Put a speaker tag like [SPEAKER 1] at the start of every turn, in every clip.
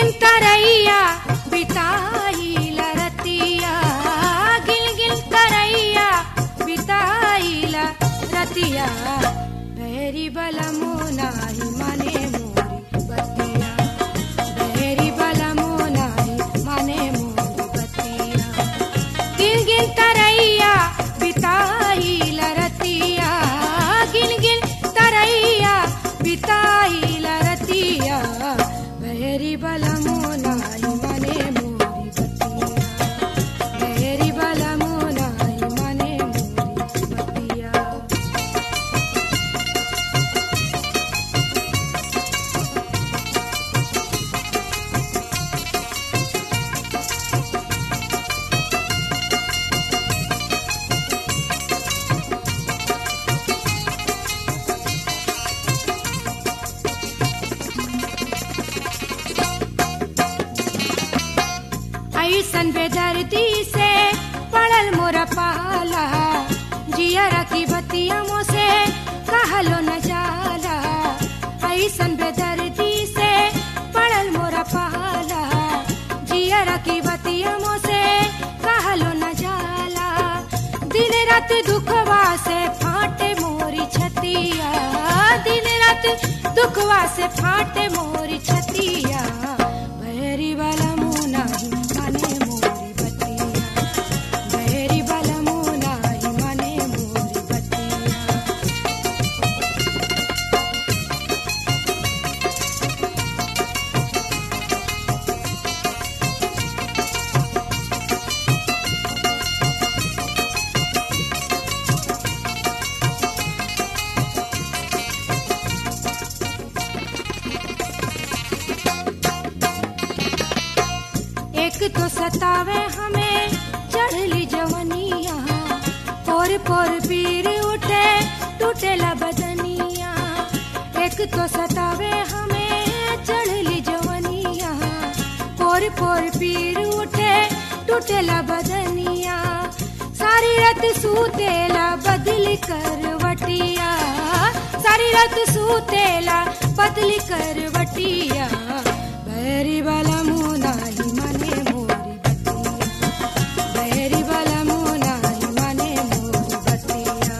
[SPEAKER 1] गिन तरैया बिताई रतिया गिन गिन तरैया बिताई रतिया बहरी बलमो नाही माने मोरी बतिया बहरी बलमो नाही माने मोरी बतिया गिन गिन तरैया बिताई रतिया गिन गिन तरैया बिताई रतिया बहरी बलमो नाही माने मोरी बतिया बहरी बलमो नाही माने मोरी बतिया ऐसन बेदर्दी से पड़ल मोरा पाला जियरा की बतिया से कहलो न जाला ऐसन बेदर्दी से पड़ल मोरा पाला जियरा की बतिया से कहलो न जाला दिन रात दुखवा से फाटे मोरी छतिया दिन रात दुखवा से फाटे मोरी छतिया बहरी वाला मुंह नाही माने मोरी बतिया बहरी वाला मुंह नाही माने मोरी बतिया एक तो सतावे हमें चढ़ली जवनिया पोर पोर पीर उठे टूटेला बदनिया एक तो सतावे हमें चढ़ली जवनिया पोर पोर पीर उठे टूटेला बदनिया सारी रात सूतेला बदली करवटिया सारी रात सूतेला बदली करवटिया बहरी वाला मुंह नाही माने मोरी बतिया बहरी वाला मुंह नाही माने मोरी बतिया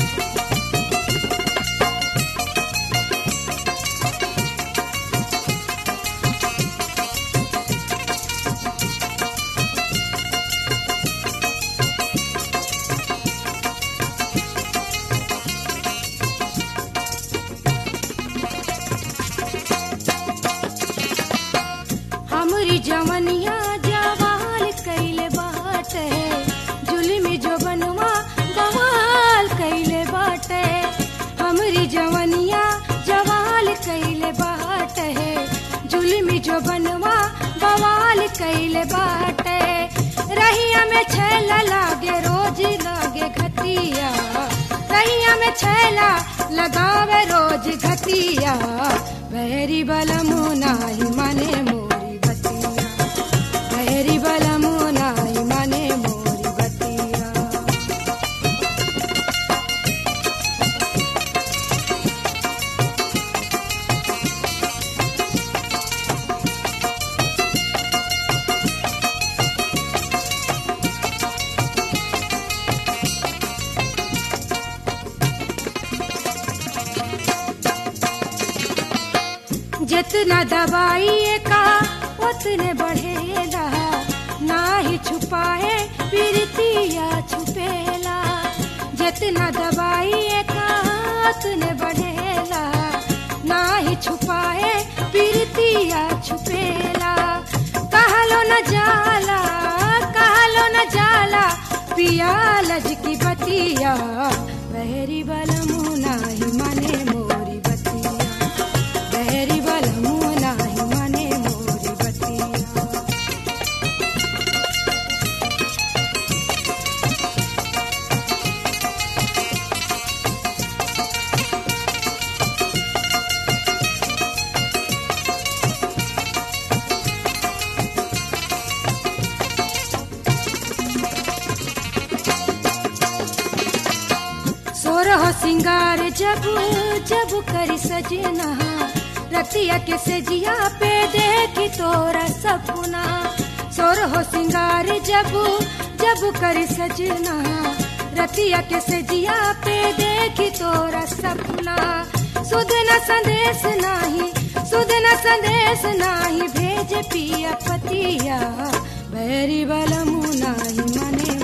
[SPEAKER 1] हमरी जवनिया जवाल कैले बाटे जुलमी जो बनवा बवाल कैले बाटे हमरी जवनिया जवाल कैले बाटे जुलमी जो बनवा बवाल कैले बाटे रहिया में छैला लागे रोज लागे घटिया रहिया में छैला लगावे रोज घटिया बहरी बला नाही माने मोरी बतिया बहरी बला नाही माने मोरी बतिया जितना दवाई का उतने बढ़ेला ना ही छुपाए पीरतिया छुपेला जितना दवाई का उतने बढ़ेला ना ही छुपाए पीरतिया छुपेला कहलो न जाला कहलो न जाला पिया लज की बतिया बहरी बल मुँह नाही माने मोरी बतिया बहरी बल मुँह नाही माने मोरी बतिया सोरह सिंगार जब जब करी सजना रतिया के सेजिया पे देखी तोरा सपना सोर हो सिंगार जब जब कर सजना रतिया के सेजिया पे देखी तोरा सपना सुध न संदेश नाही सुध न संदेश नाही भेज पिया पतिया बैरी बलमु नाही मने